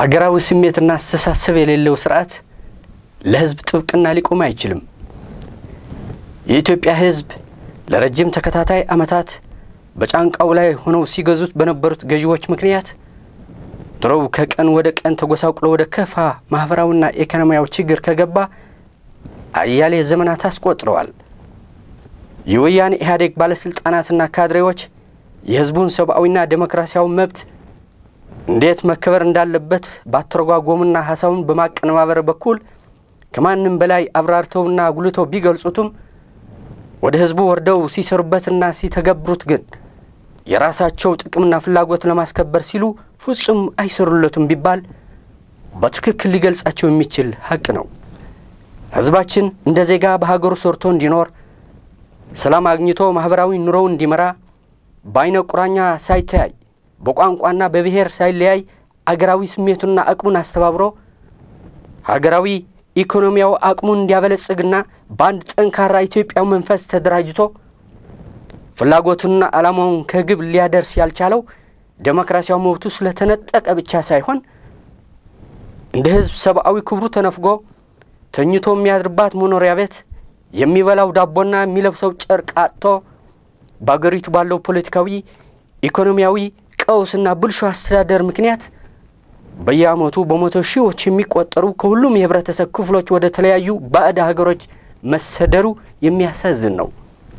አገራዊ ስሜትና አስተሳሰብ የሌለው ስርዓት ለሕዝብ ጥብቅና ሊቆም አይችልም። የኢትዮጵያ ሕዝብ ለረጅም ተከታታይ ዓመታት በጫንቃው ላይ ሆነው ሲገዙት በነበሩት ገዢዎች ምክንያት ድሮው ከቀን ወደ ቀን ተጎሳቁሎ ወደ ከፋ ማኅበራዊና ኢኮኖሚያዊ ችግር ከገባ አያሌ ዘመናት አስቆጥረዋል። የወያኔ ኢህአዴግ ባለሥልጣናትና ካድሬዎች የሕዝቡን ሰብአዊና ዴሞክራሲያዊ መብት እንዴት መከበር እንዳለበት ባተረጓጎሙና ሀሳቡን በማቀነባበር በኩል ከማንም በላይ አብራርተውና አጉልተው ቢገልጹትም ወደ ሕዝቡ ወርደው ሲሰሩበትና ሲተገብሩት ግን የራሳቸው ጥቅምና ፍላጎት ለማስከበር ሲሉ ፍጹም አይሰሩለቱም ቢባል በትክክል ሊገልጻቸው የሚችል ሀቅ ነው። ሕዝባችን እንደ ዜጋ በሀገሩ ሰርቶ እንዲኖር፣ ሰላም አግኝቶ ማኅበራዊ ኑሮው እንዲመራ፣ በአይነ ቁራኛ ሳይተያይ በቋንቋና በብሔር ሳይለያይ አገራዊ ስሜቱና አቅሙን አስተባብሮ ሀገራዊ ኢኮኖሚያዊ አቅሙን እንዲያበለጽግና በአንድ ጠንካራ ኢትዮጵያዊ መንፈስ ተደራጅቶ ፍላጎቱንና ዓላማውን ከግብ ሊያደርስ ያልቻለው ዴሞክራሲያዊ መብቱ ስለተነጠቀ ብቻ ሳይሆን እንደ ሕዝብ ሰብአዊ ክብሩ ተነፍጎ ተኝቶ የሚያድርባት መኖሪያ ቤት፣ የሚበላው ዳቦና የሚለብሰው ጨርቅ አጥቶ በአገሪቱ ባለው ፖለቲካዊ፣ ኢኮኖሚያዊ ቀውስና ብልሹ አስተዳደር ምክንያት በየዓመቱ በመቶ ሺዎች የሚቆጠሩ ከሁሉም የህብረተሰብ ክፍሎች ወደ ተለያዩ ባዕድ ሀገሮች መሰደሩ የሚያሳዝን ነው።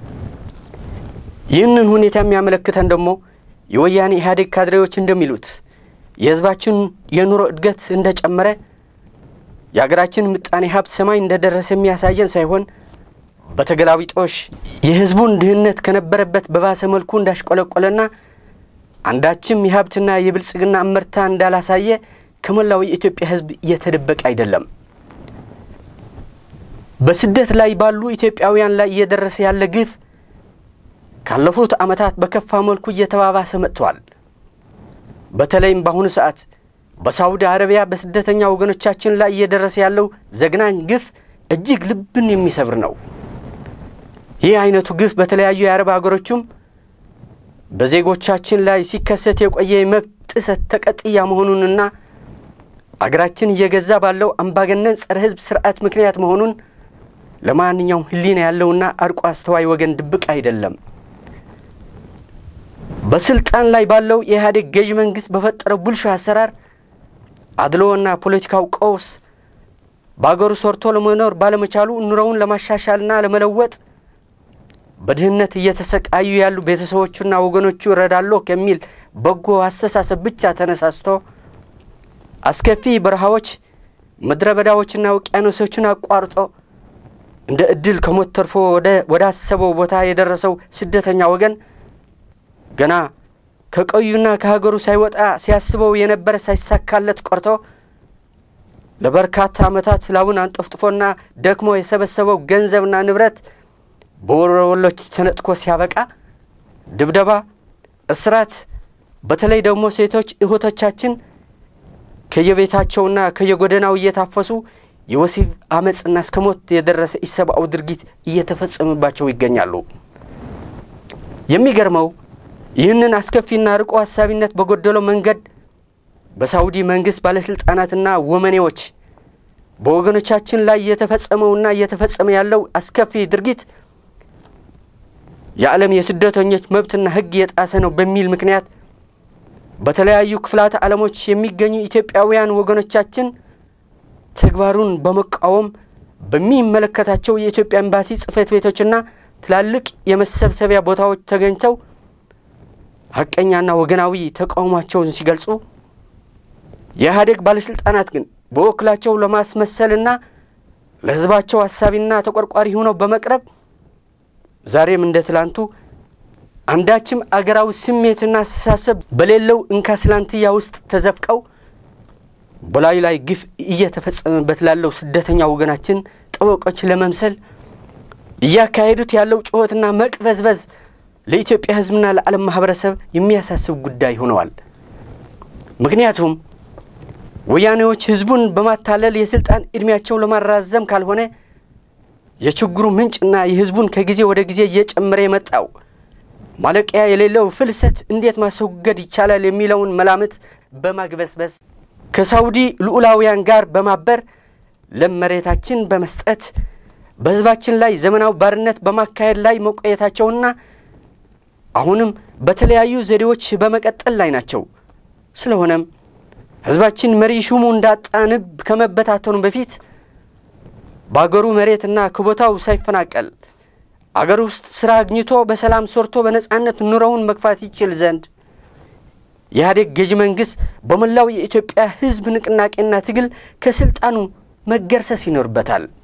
ይህንን ሁኔታ የሚያመለክተን ደግሞ የወያኔ ኢህአዴግ ካድሬዎች እንደሚሉት የህዝባችን የኑሮ እድገት እንደጨመረ የሀገራችን ምጣኔ ሀብት ሰማይ እንደደረሰ የሚያሳየን ሳይሆን በተገላቢጦሽ የህዝቡን ድህነት ከነበረበት በባሰ መልኩ እንዳሽቆለቆለና አንዳችም የሀብትና የብልጽግና እመርታ እንዳላሳየ ከመላው የኢትዮጵያ ህዝብ እየተደበቀ አይደለም። በስደት ላይ ባሉ ኢትዮጵያውያን ላይ እየደረሰ ያለ ግፍ ካለፉት ዓመታት በከፋ መልኩ እየተባባሰ መጥተዋል። በተለይም በአሁኑ ሰዓት በሳውዲ አረቢያ በስደተኛ ወገኖቻችን ላይ እየደረሰ ያለው ዘግናኝ ግፍ እጅግ ልብን የሚሰብር ነው። ይህ አይነቱ ግፍ በተለያዩ የአረብ ሀገሮችም በዜጎቻችን ላይ ሲከሰት የቆየ የመብት ጥሰት ተቀጥያ መሆኑንና አገራችን እየገዛ ባለው አምባገነን ጸረ ህዝብ ስርዓት ምክንያት መሆኑን ለማንኛውም ህሊና ያለውና አርቆ አስተዋይ ወገን ድብቅ አይደለም። በስልጣን ላይ ባለው የኢህአዴግ ገዢ መንግስት በፈጠረው ብልሹ አሰራር አድሎና ፖለቲካው ቀውስ በአገሩ ሰርቶ ለመኖር ባለመቻሉ ኑሮውን ለማሻሻልና ለመለወጥ በድህነት እየተሰቃዩ ያሉ ቤተሰቦቹና ወገኖቹ እረዳለሁ ከሚል በጎ አስተሳሰብ ብቻ ተነሳስቶ አስከፊ በረሃዎች፣ ምድረ በዳዎችና ውቅያኖሶችን አቋርጦ እንደ እድል ከሞት ተርፎ ወደ አሰበው ቦታ የደረሰው ስደተኛ ወገን ገና ከቀዩና ከሀገሩ ሳይወጣ ሲያስበው የነበረ ሳይሳካለት ቆርቶ ለበርካታ ዓመታት ላቡን አንጠፍጥፎና ደክሞ የሰበሰበው ገንዘብና ንብረት በወሮበሎች ተነጥቆ ሲያበቃ ድብደባ፣ እስራት፣ በተለይ ደግሞ ሴቶች እህቶቻችን ከየቤታቸውና ከየጎደናው እየታፈሱ የወሲብ አመፅና እስከ ሞት የደረሰ ኢሰብአዊ ድርጊት እየተፈጸመባቸው ይገኛሉ። የሚገርመው ይህንን አስከፊና ርቆ ሀሳቢነት በጎደለው መንገድ በሳውዲ መንግስት ባለስልጣናትና ወመኔዎች በወገኖቻችን ላይ እየተፈጸመውና እየተፈጸመ ያለው አስከፊ ድርጊት የዓለም የስደተኞች መብትና ሕግ የጣሰ ነው በሚል ምክንያት በተለያዩ ክፍላተ ዓለሞች የሚገኙ ኢትዮጵያውያን ወገኖቻችን ተግባሩን በመቃወም በሚመለከታቸው የኢትዮጵያ ኤምባሲ ጽሕፈት ቤቶችና ትላልቅ የመሰብሰቢያ ቦታዎች ተገኝተው ሀቀኛና ወገናዊ ተቃውሟቸውን ሲገልጹ የኢህአዴግ ባለሥልጣናት ግን በወክላቸው ለማስመሰልና ለሕዝባቸው አሳቢና ተቆርቋሪ ሆነው በመቅረብ ዛሬም እንደ ትላንቱ አንዳችም አገራዊ ስሜትና አስተሳሰብ በሌለው እንካስላንትያ ውስጥ ተዘፍቀው በላዩ ላይ ግፍ እየተፈጸመበት ላለው ስደተኛ ወገናችን ጠበቆች ለመምሰል እያካሄዱት ያለው ጩኸትና መቅበዝበዝ ለኢትዮጵያ ሕዝብና ለዓለም ማህበረሰብ የሚያሳስብ ጉዳይ ሆነዋል። ምክንያቱም ወያኔዎች ሕዝቡን በማታለል የስልጣን ዕድሜያቸው ለማራዘም ካልሆነ የችግሩ ምንጭና የሕዝቡን ከጊዜ ወደ ጊዜ እየጨመረ የመጣው ማለቂያ የሌለው ፍልሰት እንዴት ማስወገድ ይቻላል የሚለውን መላምት በማግበስበስ ከሳውዲ ልዑላውያን ጋር በማበር ለም መሬታችን በመስጠት በሕዝባችን ላይ ዘመናዊ ባርነት በማካሄድ ላይ መቆየታቸውና አሁንም በተለያዩ ዘዴዎች በመቀጠል ላይ ናቸው። ስለሆነም ሕዝባችን መሪ ሹሙ እንዳጣ ንብ ከመበታተኑ በፊት በአገሩ መሬትና ከቦታው ሳይፈናቀል አገር ውስጥ ሥራ አግኝቶ በሰላም ሰርቶ በነጻነት ኑሮውን መግፋት ይችል ዘንድ የኢህአዴግ ገዢ መንግሥት በመላው የኢትዮጵያ ሕዝብ ንቅናቄና ትግል ከስልጣኑ መገርሰስ ይኖርበታል።